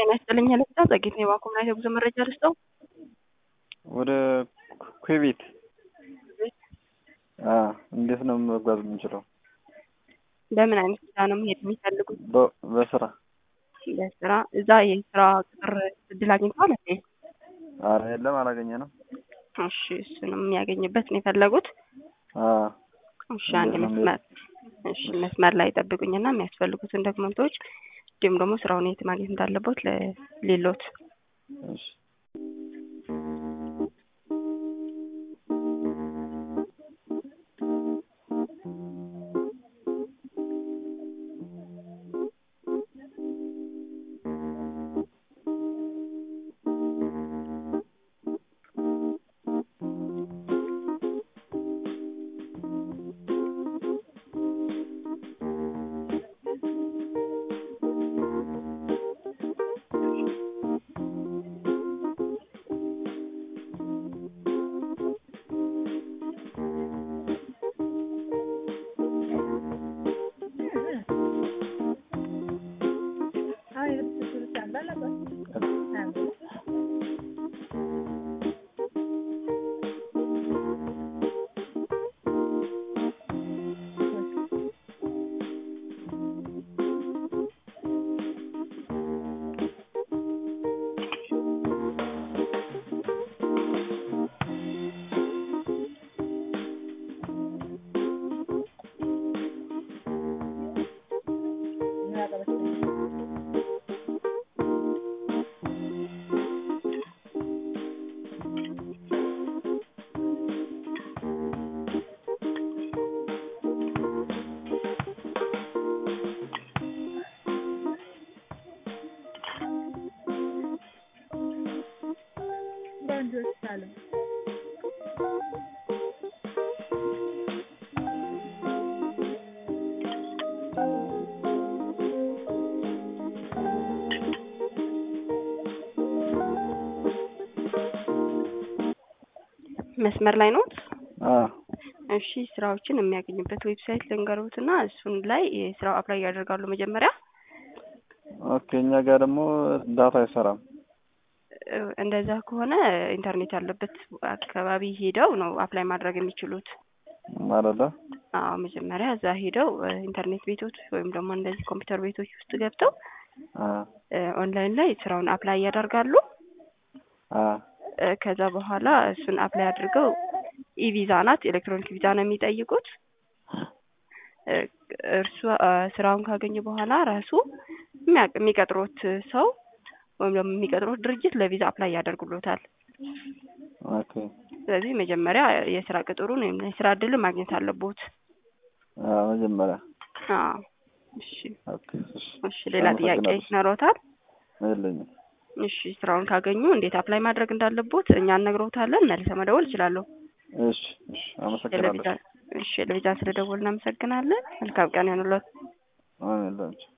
ጤና ይስጥልኝ ለስታ ጸጌት ነው የባንኮምና የጉዞ መረጃ ልስጠው። ወደ ኩዌት እንዴት ነው መጓዝ የምንችለው? በምን አይነት ስራ ነው መሄድ የሚፈልጉት? በ- በስራ በስራ እዛ የስራ ቅጥር እድል አግኝተዋል እንዴ? አረ የለም አላገኘ ነው። እሺ እሱንም የሚያገኝበት ነው የፈለጉት። እሺ አንድ እንዴት ነው መስመር እሺ መስመር ላይ ጠብቁኝና የሚያስፈልጉትን ዶክመንቶች እንዲሁም ደግሞ ስራውን የት ማግኘት እንዳለቦት ሌሎት እሺ መስመር ላይ ኖት? አ እሺ ስራዎችን የሚያገኝበት ዌብሳይት ልንገሩትና እሱን ላይ የስራው አፕላይ ያደርጋሉ መጀመሪያ ኦኬ እኛ ጋር ደግሞ ዳታ አይሰራም። እ፣ እንደዛ ከሆነ ኢንተርኔት ያለበት አካባቢ ሄደው ነው አፕላይ ማድረግ የሚችሉት። ማለት አዎ መጀመሪያ እዛ ሄደው እ፣ ኢንተርኔት ቤቶች ወይም ደግሞ እንደዚህ ኮምፒውተር ቤቶች ውስጥ ገብተው አ እ፣ ኦንላይን ላይ ስራውን አፕላይ ያደርጋሉ። አ እ፣ ከዛ በኋላ እሱን አፕላይ አድርገው ኢቪዛ ናት፣ ኤሌክትሮኒክ ቪዛ ነው የሚጠይቁት። እ፣ እርሱ እ፣ ስራውን ካገኙ በኋላ ራሱ የሚያቅ- የሚቀጥሩት ሰው ወይም ደግሞ የሚቀጥሩት ድርጅት ለቪዛ አፕላይ ያደርጉሎታል። ኦኬ ስለዚህ መጀመሪያ የስራ ቅጥሩን ወይም የስራ እድል ማግኘት አለቦት። አ መጀመሪያ አዎ እሺ ኦኬ እሺ እሺ ሌላ ጥያቄ አመሰግናለሁ። ይኖሮታል? የለኝም። እሺ ስራውን ካገኙ እንዴት አፕላይ ማድረግ እንዳለቦት እኛ እነግሮታለን። መልሰ መደወል ይችላሉ። እሺ እሺ አመሰግናለሁ። እሺ ለቪዛ ስለደወል እናመሰግናለን። መልካም ቀን ይሁንልዎት። አሜን ላንቺ